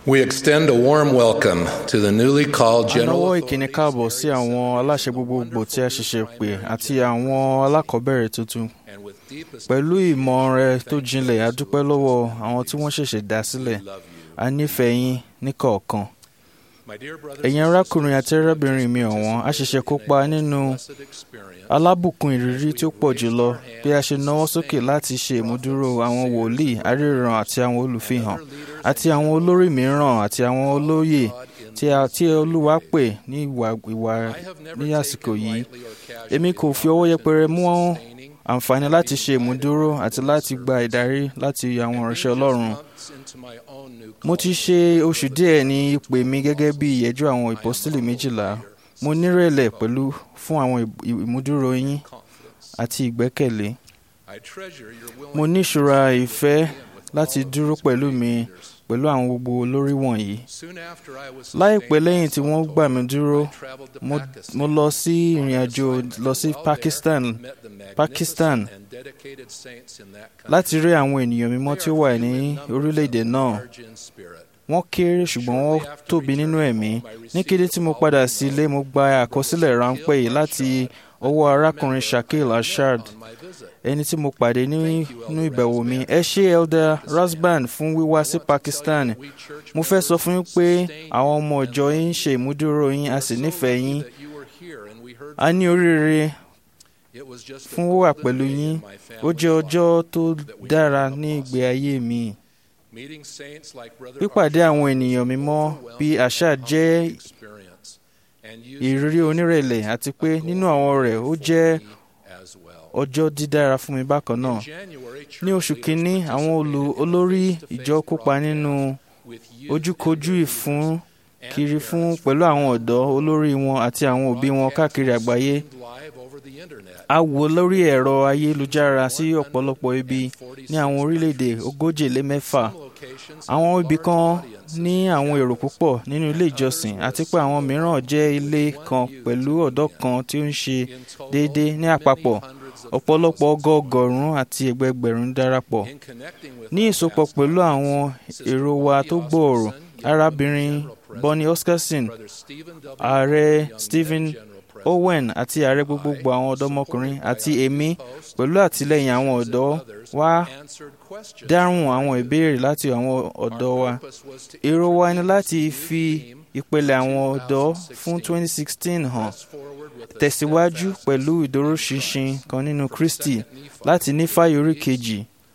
We extend a warm welcome to the newly called a General náwó ìkíni káàbọ̀ sí àwọn aláṣẹ gbogbogbò tí a ṣẹ̀ṣẹ̀ pè àti àwọn alákọ̀ọ́bẹ̀rẹ̀ tuntun and with deepest pẹ̀lú ìmọ̀ rẹ tó jinlẹ̀ a dúpẹ́ lọ́wọ́ àwọn tí wọ́n ṣẹ̀ṣẹ̀ dá sílẹ̀ love you. a nífẹ̀ẹ́ yín níkọ̀ọ̀kan My dear brothers ẹ̀yin and arákùnrin àti sisters, arábìnrin mi ọ̀wọ́n a ṣẹ̀ṣẹ̀ kópa nínú blessed experience alábùkún ìrírí tí ó pọ̀ jùlọ bí a ṣe náwó sókè láti ṣe ìmúdúró àwọn wòlíì aríran àti àwọn olùfihàn àti àwọn olórí mìíràn àti àwọn olóyè tí a tí olúwa pè ní ìwà ìwà I have never ní àsìkò taken yìí lightly or casually èmi kò fi ọwọ́ yẹpẹrẹ mú sustaining àǹfààní láti ṣe ìmúdúró àti láti gba ìdarí láti àwọn ìránṣẹ́ ọlọ́run months into my own new mo ti ṣe oṣù díẹ̀ ní ìpè mi gẹ́gẹ́ bí ìyẹ́jú àwọn ìpọ́sítélì méjìlá mo nírẹ̀lẹ̀ pẹ̀lú fún àwọn ì- ìmúdúró yín confidence. àti ìgbẹ́kẹ̀lé I treasure your willingness mo ní ìṣúra ìfẹ́ with láti all of dúró these pẹ̀lú great mi leaders. pẹ̀lú àwọn gbogbo olórí wọ̀nyí Soon after I was láìpẹ́ sustained lẹ́yìn by tí wọ́n Santo, gbà mí dúró I traveled to mo, Pakistan mo lọ sí on ìrìn an àjò assignment. lọ sí While there, Pakistan met the magnificent Pakistan and dedicated saints in that country. láti rí àwọn ènìyàn mímọ́ tí ó wà ní orílẹ̀-èdè náà Large in spirit. wọ́n kéré ṣùgbọ́n wọ́n tóbi nínú ẹ̀mí ní kété tí mo padà sí ilé mo gba àkọsílẹ̀ ráńpẹ́ yìí láti ọwọ́ arákùnrin Shakil Ashad On my visit. ẹni tí mo pàdé ní- nínú ìbẹ̀wò mi ẹ ṣé Elder Rasban fún wíwá sí Pakistan We church mo fẹ́ sọ fún yín pé members àwọn ọmọ ìjọ yín ń ṣe ìmúdúró yín a sì nífẹ̀ẹ́ yín that you were here and we heard a ní oríire it was just a fún wíwà golden pẹ̀lú day yín in my ó family's jẹ́ life. ọjọ́ tó dára ní ìgbé ayé mi Meeting saints like Brother pípàdé Arshad àwọn was ènìyàn an mímọ́ overwhelming bíi àṣà and jẹ́ humbling experience. And you ìrírí onírẹ̀lẹ̀ àti pé nínú àwọn rẹ̀ ó jẹ́ as well. ọjọ́ dídára fún mi bákan náà In January, church ní oṣù leaders kínní àwọn olù- participated in olórí face-to-face ìjọ kópa nínú broadcast with youth ojúkojú and ìfún and kiri parents fún from pẹ̀lú àwọn ọ̀dọ́ olórí wọn àti àwọn òbí wọn káàkiri àgbáyé streamed live over the internet. a wò lórí ẹ̀rọ ayélujára sí ọ̀pọ̀lọpọ̀ ibi ní àwọn orílẹ̀-èdè ogójì lé mẹ́fà Some locations àwọn had ibì large kan audiences ní àwọn èrò púpọ̀ nínú ilé ìjọsìn àti pé àwọn mìíràn jẹ́ ilé kan pẹ̀lú ọ̀dọ́ kan tí ó ń ṣe in total, déédéé ní many àpapọ̀ hundreds of ọ̀pọ̀lọpọ̀ thousands. ọgọọgọ́rùn-ún àti ẹgbẹgbẹ̀rún darapọ̀ In connecting with ní our ìsopọ̀ past pẹ̀lú audience, àwọn Sister èrò wa Bonnie tó gbòòrò Oscarson, arábìnrin General President, Bonnie Oscarson Brother Stephen W. ààrẹ Young, then Stephen General President, Owen àti ààrẹ gbogbogbò àwọn ọ̀dọ́mọkùnrin àti èmi pẹ̀lú àtìlẹ́yìn àwọn ọ̀dọ́ wá answered questions dáhùn àwọn ìbéèrè láti àwọn ọ̀dọ́ wa èrò wa ni láti fi ìpele àwọn ọ̀dọ́ fún 2016 hàn tẹ̀síwájú pẹ̀lú ìdúróṣinṣin kan nínú Kristi láti ní fáyọ̀ orí kejì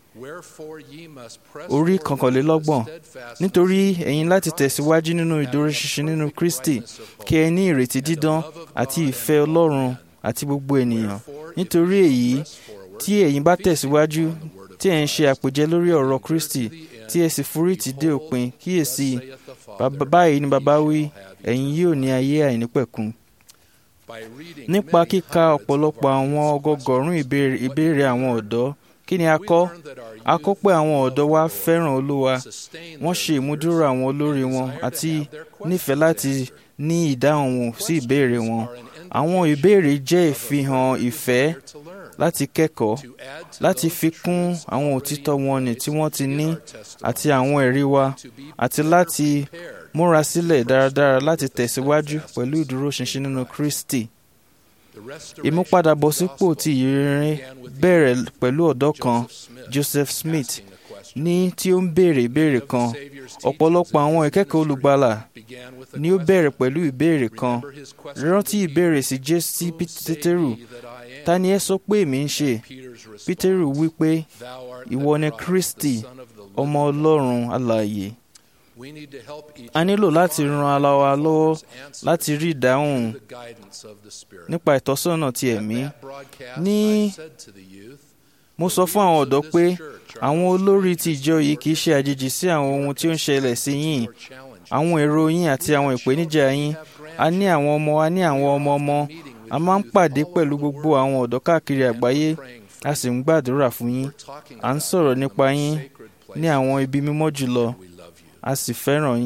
orí kọkànlélọ́gbọ̀n nítorí ẹ̀yin láti tẹ̀síwájú nínú ìdúróṣinṣin nínú Kristi kí ẹ ní ìrètí dídán àti ìfẹ́ Ọlọ́run àti gbogbo ènìyàn nítorí èyí tí ẹ̀yin bá tẹ̀síwájú tí ẹ̀ ń ṣe àpèjẹ lórí ọ̀rọ̀ Kristi tí ẹ sì forítì dé òpin kíyèsí bàbá báyìí ni bàbá wí ẹ̀yin yóò ní ayé àìnípẹ̀kun nípa kíka ọ̀pọ̀lọpọ̀ àwọn ọgọgọ̀rún ìbéèrè ìbéèrè àwọn ọ̀dọ́ kí ni a kọ́ a kọ́ pé àwọn ọ̀dọ́ wa fẹ́ràn Olúwa wọ́n ṣe ìmúdúró àwọn olórí wọn àti nífẹ̀ẹ́ láti ní ìdáhùn wọn sí ìbéèrè wọn àwọn ìbéèrè jẹ́ ìfihàn ìfẹ́ láti kẹ́kọ̀ọ́ láti fi kún àwọn òtítọ́ wọn ní tí wọ́n ti ní àti àwọn ẹ̀rí wa àti láti múra sílẹ̀ dáradára láti tẹ̀síwájú pẹ̀lú ìdúróṣinṣin nínú Kristi. Ìmúpadàbọ̀sípò ti ìyìnrere bẹ̀rẹ̀ pẹ̀lú ọ̀dọ́ kan Joseph Smith ní tí ó ń béèrè ìbéèrè kan ọ̀pọ̀lọpọ̀ àwọn ìkẹ́kọ̀ọ́ olùgbàlà ni ó bẹ̀rẹ̀ pẹ̀lú ìbéèrè kan rántí ìbéèrè sí jésì pétérù ta ni ẹ sọ pé èmi ń ṣe pétérù wí pé ìwọ ni Kristi ọmọ Ọlọ́run alààyè a nílò láti ran ara wa lọ́wọ́ láti rí ìdáhùn nípa ìtọ́sọ́nà ti ẹ̀mí ní mo sọ fún àwọn ọ̀dọ́ pé àwọn olórí ti ìjọ yìí kì í ṣe àjèjì sí àwọn ohun tí ó ń ṣẹlẹ̀ sí yín àwọn èrò yín àti àwọn ìpèníjà yín a ní àwọn ọmọ a ní àwọn ọmọ ọmọ a máa ń pàdé pẹ̀lú gbogbo àwọn ọ̀dọ́ káàkiri àgbáyé a sì ń gbàdúrà fún yín à ń sọ̀rọ̀ nípa yín ní àwọn ibi mímọ́ jùlọ a sì fẹ́ràn yín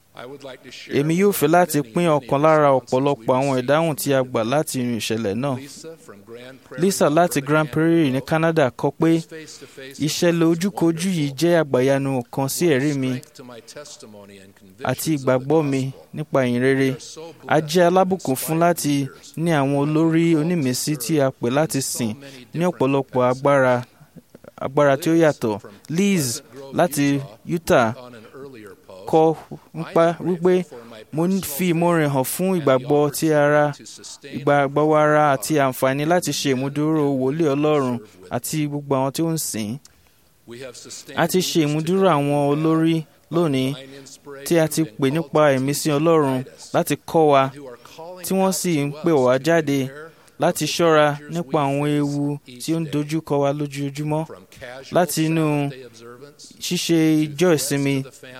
èmi yóò fẹ́ láti pín ọ̀kan lára ọ̀pọ̀lọpọ̀ àwọn ìdáhùn tí a gbà láti inú ìṣẹ̀lẹ̀ náà. Lisa láti Grand Prairie ní Canada kọ pé ìṣẹ̀lẹ̀ ojúkojú yìí jẹ́ àgbàyanu kan sí ẹ̀rí mi àti ìgbàgbọ́ mi nípa ìyìn rere. A jẹ́ alábùkún fún láti ní àwọn olórí onímísí tí a pè láti sìn ní ọ̀pọ̀lọpọ̀ agbára agbára tí ó yàtọ̀. Liz láti Utah kọ nípa wípé mo fi ìmoore hàn fún ìgbàgbọ́ ti ara ìgbàgbọ́ ara àti àǹfààní láti ṣe ìmúdúró wòlíì Ọlọ́run àti gbogbo àwọn tí ó ń sìn. A ti ṣe ìmúdúró àwọn olórí lónìí tí a ti pè nípa ìmísí Ọlọ́run láti kọ́ wa tí wọ́n sì ń pè wá jáde láti ṣọ́ra nípa àwọn ewu tí ó ń dojú kọ wa lójoojúmọ́ láti inú ṣíṣe ìjọ ìsinmi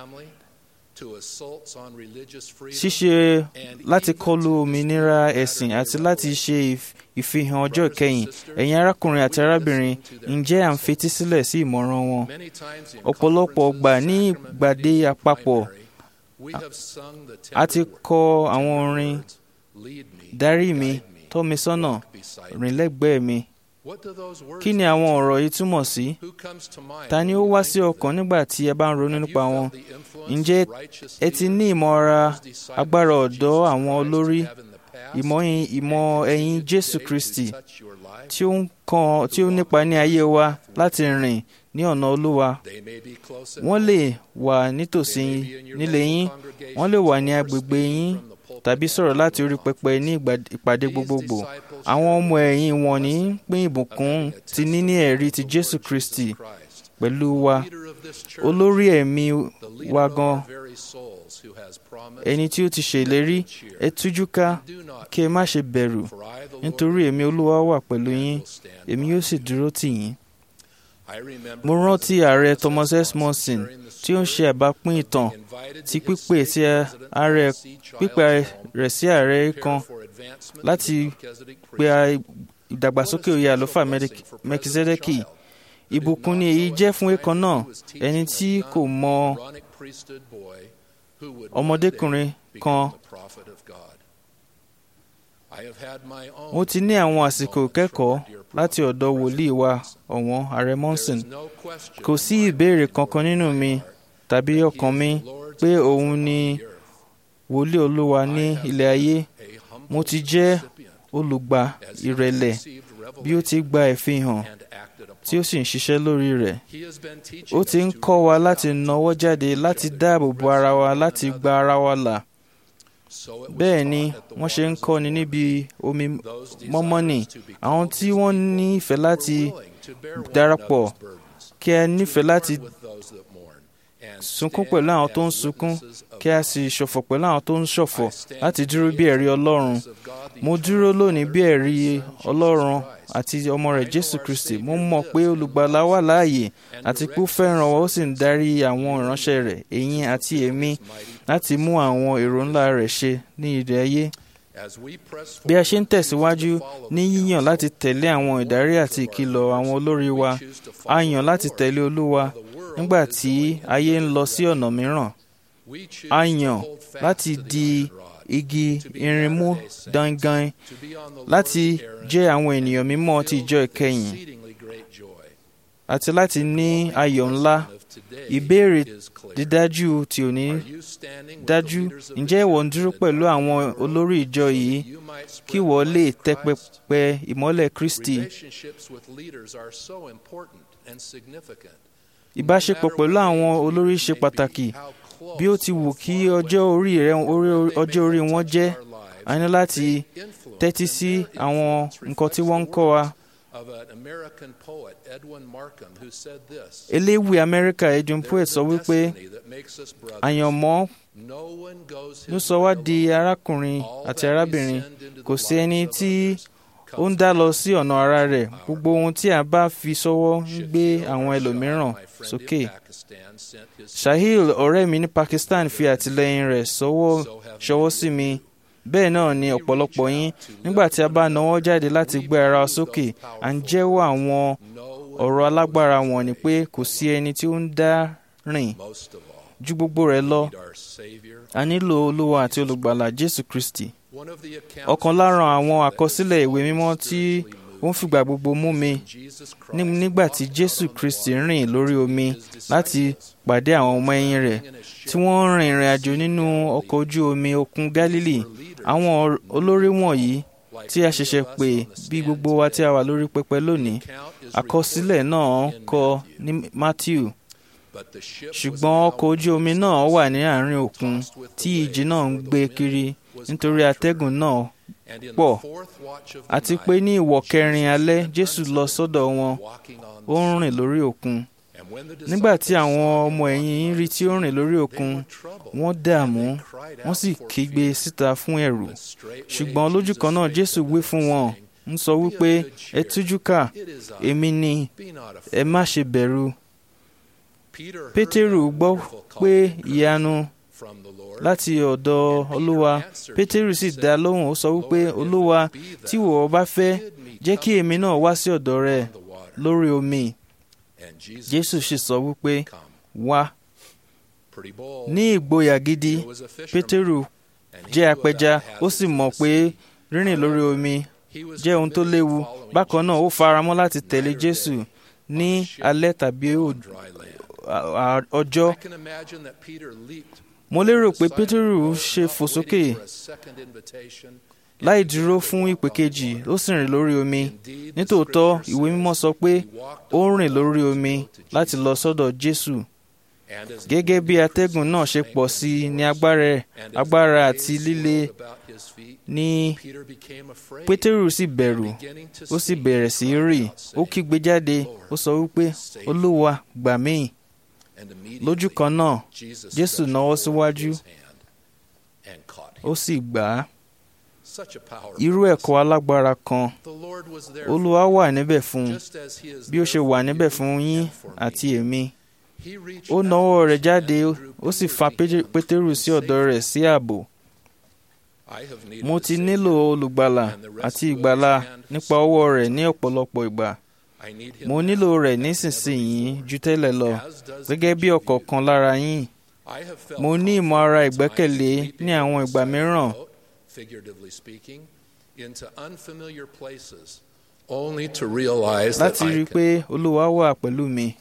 ṣíṣe láti kọlu òmìnira ẹ̀sìn àti láti ṣe ìfihàn ọjọ́ ìkẹyìn ẹ̀yin arákùnrin àti arábìnrin ǹjẹ́ à ń fetí sílẹ̀ sí ìmọ̀ràn wọn ọ̀pọ̀lọpọ̀ ọgbà ní ìgbàdé àpapọ̀ a ti kọ àwọn orin darí mi tọ́ mi sọ́nà rìn lẹ́gbẹ̀ẹ́ mi kí ni àwọn ọ̀rọ̀ yìí túmọ̀ sí ta ni ó wá sí ọkàn nígbà tí ẹ bá ń ronú nípa wọn ǹjẹ́ ẹ ti ní ìmọ̀ra agbára ọ̀dọ́ àwọn olórí ìmọ̀ ẹ̀yìn Jésù Kristi tí ó ń kan tí ó nípa ní ayé wa láti rìn ní ọ̀nà Olúwa wọ́n lè wà nítòsí nílé yín wọ́n lè wà ní agbègbè yín tàbí sọ̀rọ̀ láti orí pẹpẹ ní ìpàdé gbogbogbò àwọn ọmọ ẹ̀yìn wọn ní pín ìbùkún ti níní ẹ̀rí ti Jésù Kristi pẹ̀lú wa olórí ẹ̀mí wa gan ẹni tí ó ti ṣèlérí ẹ tújú ká kí ẹ má ṣe bẹ̀rù nítorí èmi Olúwa wà pẹ̀lú yín èmi yóò sì dúró tì yín. Mo rántí ààrẹ Thomas S. Monson tí ó ń ṣe àbápín ìtàn ti pípè tí ààrẹ pípè rẹ̀ sí ààrẹ kan láti pe ìdàgbàsókè oyè àlùfáà Mẹkizedeki. Ìbùkún ni èyí jẹ́ fún ẹ̀kan náà ẹni tí kò mọ ọmọdékùnrin kan. Mo ti ní àwọn àsìkò kẹ́kọ̀ọ́ láti ọ̀dọ̀ wòlíì wa ọ̀wọ́n ààrẹ Monson. Kò sí ìbéèrè kankan nínú mi tàbí ọkàn mi pé òun ni wòlíì Olúwa ní ilẹ̀ ayé. Mo ti jẹ́ olùgbà ìrẹ̀lẹ̀ bí ó ti gba ìfihàn tí ó sì ń ṣiṣẹ́ lórí rẹ̀. Ó ti ń kọ́ wa láti nawọ́ jáde láti dáàbò bo ara wa láti gba ara wa là. Bẹ́ẹ̀ ni wọ́n ṣe ń kọ́ni níbi omi mọ́mọ́nì àwọn tí wọ́n ní ìfẹ́ láti darapọ̀ kí a nífẹ̀ẹ́ láti sunkún pẹ̀lú àwọn tó ń sunkún kí a sì ṣọ̀fọ̀ pẹ̀lú àwọn tó ń ṣọ̀fọ̀ láti dúró bí ẹ̀rí Ọlọ́run. Mo dúró lónìí bí ẹ̀rí Ọlọ́run àti ọmọ rẹ̀ Jésù Kristi. Mo mọ̀ pé olùgbàlà wà láàyè àti pé ó fẹ́ràn wa ó sì ń darí àwọn ìránṣẹ́ rẹ̀ ẹ̀yin àti èmi láti mú àwọn èrò ńlá rẹ̀ ṣe ní ilẹ̀ ayé. Bí a ṣe ń tẹ̀síwájú ní yíyàn láti tẹ̀lé àwọn ìdarí àti ìkìlọ̀ àwọn olórí wa, a yàn láti tẹ̀lé Olúwa nígbà tí ayé ń lọ sí ọ̀nà mìíràn. A yàn láti di igi irin mú dangan láti jẹ́ àwọn ènìyàn mímọ́ ti ìjọ ìkẹyìn àti láti ní ayọ̀ ńlá. Ìbéèrè dídájú tí ò ní dájú ǹjẹ́ ìwọ ń dúró pẹ̀lú àwọn olórí ìjọ yìí kí ìwọ lè tẹ́ pẹpẹ ìmọ́lẹ̀ Kristi. Ìbáṣepọ̀ pẹ̀lú àwọn olórí ṣe pàtàkì bí ó ti wù kí ọjọ́ orí rẹ̀ ọjọ́ orí wọn jẹ́ a ní láti tẹ́tí sí àwọn nǹkan tí wọ́n ń kọ́ wa. Eléwì Amẹ́ríkà Edwin Poet sọ wípé àyànmọ́ ló sọ wá di arákùnrin àti arábìnrin kò sí ẹni tí ó ń dá lọ sí ọ̀nà ara rẹ̀ gbogbo ohun tí a bá fi sọ́wọ́ ń gbé àwọn ẹlòmíràn sókè. Shahil ọ̀rẹ́ mi ní Pakistan fi àtìlẹ́yìn rẹ̀ ṣọwọ́ sí mi bẹ́ẹ̀ náà ni ọ̀pọ̀lọpọ̀ yín nígbà tí a bá nawọ́ jáde láti gbé ara wa sókè à ń jẹ́wọ́ àwọn ọ̀rọ̀ alágbára wọn ni pé kò sí ẹni tí ó ń dá rìn ju gbogbo rẹ̀ lọ need our Savior. a nílò olúwa àti olùgbàlà jésù kristi One of the accounts ọ̀kan lára àwọn àkọsílẹ̀ ìwé mímọ́ tí ó ń fìgbà gbogbo mú mi Jesus Christ ní- nígbà tí jésù kristi rìn lórí omi láti pàdé àwọn ọmọ ẹ̀yìn rẹ̀ tí wọ́n rìn ìrìn àjò nínú ọkọ̀ ojú omi òkun gálílì àwọn or- olórí wọ̀nyí tí a ṣẹ̀ṣẹ̀ pè bí gbogbo wa tí a wà lórí pẹpẹ lónìí àkọsílẹ̀ náà kọ ní matthew but the ship was ṣùgbọ́n ọkọ̀ ojú omi náà wà ní àárín òkun tí ìjì náà ń gbé kiri nítorí atẹ́gùn náà and in pọ̀ the fourth watch of the àti night, pé ní ìwọ̀ kẹrin alẹ́ jésù lọ sọ́dọ̀ wọn walking on ó ń rìn lórí òkun and when the nígbà tí disciples àwọn saw him ọmọ ẹ̀yìn rí tí ó rìn lórí òkun were troubled, wọ́n dààmú and they cried wọ́n out sì for kígbe fear. síta fún ẹ̀rù But straightway ṣùgbọ́n lójú Jesus kan náà spake jésù to wí them, fún wọn saying, ń sọ wípé ẹ tújú ká It is I, èmi ni be not afraid." ẹ má ṣe bẹ̀rù Peter heard pétérù that gbọ́ wonderful call pé of encouragement ìyanu from the Lord, láti ọ̀dọ̀ olúwa pétérù sì dá lóhùn ó sọ wípé olúwa tí ìwọ bá fẹ́ bid me jẹ́ kí come èmi náà wá sí ọ̀dọ̀ rẹ on the water. lórí omi And Jesus jésù sì sọ wípé come. wá Pretty bold. ní ìgboyà gidi He was a fisherman, pétérù and he jẹ́ knew apẹja about ó sì hazards mọ̀ of the pé sea. rírìn lórí omi He was jẹ́ ohun tó committed to léwu following bákan náà ó Jesus faramọ́ láti tẹ̀lé night or jésù day ní on the ship alẹ́ tàbí on ò- dry land. à- à- ọjọ́ I can imagine that Peter leaped mo lérò over the pé side of pétérù the boat, ṣe not fò waiting sókè for a second invitation, and láì began dúró to fún walk ìpè on the kejì water. ó sì rìn lórí omi Indeed, the nítòótọ́ scripture ìwé says mímọ́ sọ pé he walked ó on rìn the lórí water omi to go to láti Jesus. lọ sọ́dọ̀ jésù And as gẹ́gẹ́ bí atẹ́gùn náà ṣe pọ̀ sí i ní agbára and as the agbára waves àti líle swirled about his feet, ní Peter became afraid, pétérù sì bẹ̀rù beginning to ó sì sink, bẹ̀rẹ̀ sí í rì cried out, ó saying, kígbe jáde ó sọ wípé olúwa gbà mí and lójú immediately kan náà Jesus Jésù stretched nawọ́ forth síwájú his hand and caught him. ó sì gbà á Such a powerful irú ẹ̀kọ́ alágbára kan The Lord was there olúwa wà níbẹ̀ fún un just as he is bí ó ṣe there wà for níbẹ̀ you fún yín and for me. àti èmi He reached ó out nawọ́ rẹ̀ his jáde hand and drew ó sì Peter fa to Pété- him pétérù and sí ọ̀dọ̀ saved rẹ̀ him. sí ààbò I have needed mo a ti Savior, nílò olùgbàlà and the àti rescue of ìgbàlà his hand nípa ọwọ́ rẹ̀ ní ọ̀pọ̀lọpọ̀ ìgbà I need him mo now nílò rẹ̀ as never nísinsìnyí before. ju tẹ́lẹ̀ lọ As does gẹ́gẹ́ bí each of you. ọ̀kọ̀ọ̀kan lára yín I have felt mo ní ìmọ̀ ara ìgbẹ́kẹ̀lé ní àwọn ìgbà mìíràn figuratively speaking, into unfamiliar places, only to realize that láti rí I i pé olúwa wà pẹ̀lú mi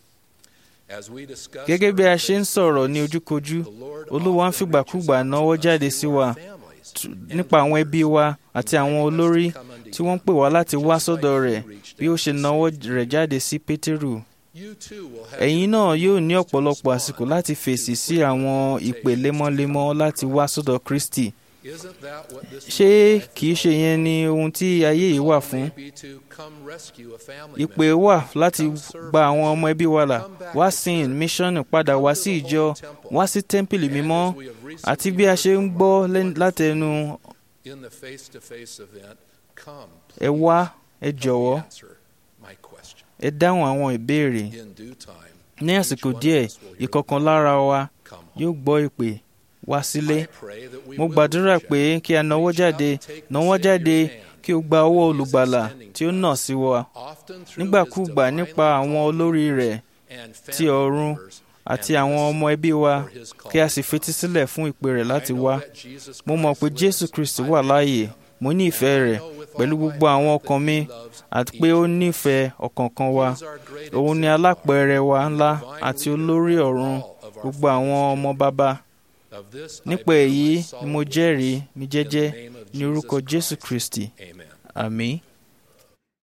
as we discuss gẹ́gẹ́ bí a our ṣe ń faith, sọ̀rọ̀ ní ojúkojú the Lord olúwa ń often fìgbàkúgbà reaches out náwó to us jáde through sí our wa families t- and nípa àwọn ẹbí wa àti àwọn inviting us olórí to come unto tí wọ́n Him, pè wá láti wá just like sọ́dọ̀ He rẹ̀ reached bí ó out ṣe to náwó save rẹ̀ jáde sí pétérù You too will have ẹ̀yin your náà yóò ní opportunities to ọ̀pọ̀lọpọ̀ respond àsìkò láti fèsì to sí quick àwọn ìpè invitations to lemọ́lemọ́ come to láti wá Christ. sọ́dọ̀ kristi Isn't that what this ṣé life kìí is ṣe all yẹn ni ohun tí ayé yìí wà Call fún may be to come rescue a family ìpè member, wà láti come serve gba a àwọn mission, ọmọ ẹbí wa là come back wá to sí church, míṣọ́nì padà come wá to sí the ìjọ Holy Temple. wá sí tẹ́ḿpìlì And mímọ́ as we have recently àti bí a heard ṣe ń from gbọ́ our lẹ́n- wonderful látẹnu in the face-to-face event, come, ẹ wá ẹ help me jọ̀wọ́ answer my question. ẹ dáhùn àwọn ìbéèrè In due time, ní each àsìkò one of díẹ̀ us will hear ìkọ̀kan the lára wa come home. yóò gbọ́ ìpè wá sílé I pray that we mo will gbàdúrà reach pé out, kí a nawọ́ reach out jáde and take the nawọ́ Savior's jáde hand, kí o gba ọwọ́ who is olùgbàlà extending tí ó to nà us, sí wa often through nígbàkúùgbà his nípa divinely àwọn called olórí leaders rẹ̀ and ti family ọ̀run members, àti and àwọn listen ọmọ ẹbí wa for his call kí a to sì come. fetí sílẹ̀ fún ìpè rẹ̀ láti I know wá that Jesus mo mọ̀ pé Christ jésù lives. kristi I wà believe láàyè him. mo ní ìfẹ́ And I rẹ̀ know with all pẹ̀lú my gbogbo àwọn heart ọkàn that mi he loves àti each pé ó of us. nífẹ̀ẹ́ ọ̀kọ̀ọ̀kan wa He is our great òun ni exemplar, alápẹ̀rẹ̀ wa ńlá divine àti leader olórí of ọ̀run all of our gbogbo àwọn father's ọmọ children. bàbá Of this I nípa bear èyí my ni solemn mo witness jẹ́rìí mi in the jẹ́jẹ́ name of ní orúkọ Jesus jésù Christ. kristi Amen. àmín